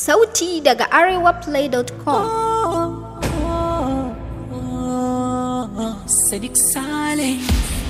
Sauti daga arewaplay.com. Sadiq Saleh.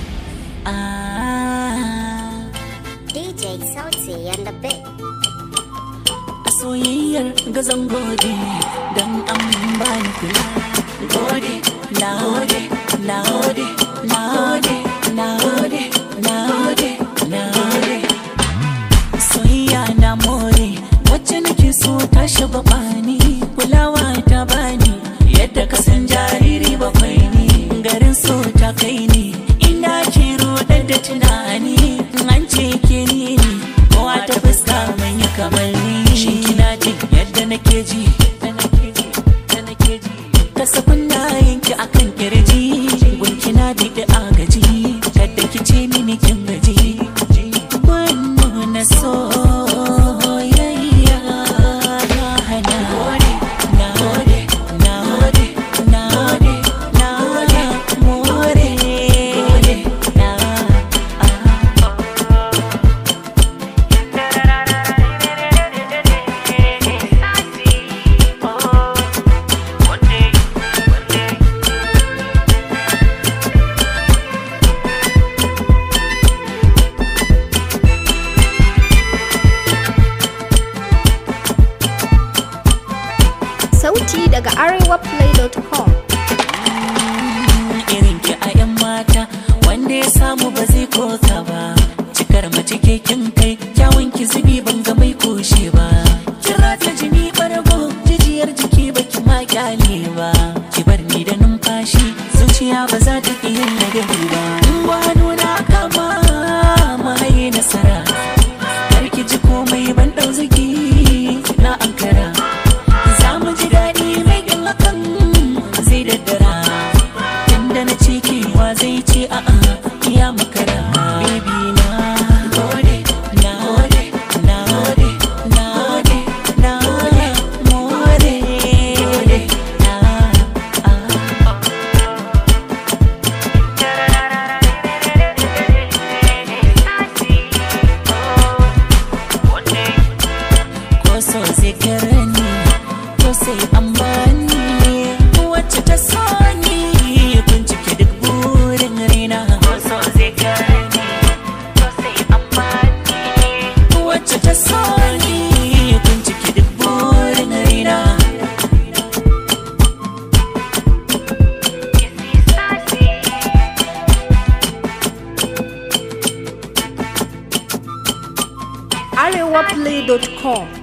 Ah, DJ Sauti and the bit. a soyayyar gazan gode don an bani kula. Gode, na gode, na gode, na gode, na gode, na gode, na gode. Soyayya na more, wacce nake so ta shiga bani, kulawa ta bani, yadda ka san jariri bakwai ne, garin so ta kai ni, ina ke rodar da tunani, an ce ke ni ne, kowa ta fuska mai yi kamar ni. Shin kina jin yadda nake ji, da nake ji, da nake ji. Kasafin na yanki akan kirji, gunki na biɗi agaji, kadda ki ce mini kin gaji. Wannan na soyayya na hana. Na gode, na gode, na gode, na gode, more. Na, ah. Sauti daga arewaplay.com. irin ki a 'yan mata wanda ya samu ba zai koka ba cikar mace ke kin kai kyawun ki zubi ban ga mai koshe ba kira ta jini bargo jijiyar jiki ba ki ma kyale ba ki bar ni da numfashi zuciya ba za ta iya yin ladabi ba in ba nuna kama mai nasara har ki ji komai ban dau zaki na ankara za mu ji daɗi mai kin hakan zai daddara inda na ce kewa zai ce a'a iya makara baby na gode na gode na gode na gode na gode more gode na ah ko so zai karani ko sai an bani wacce ta so ni bincike duk burin raina ko so zai karani ko sai an bani wacce ta so ni bincike duk burin raina arewaplay.com.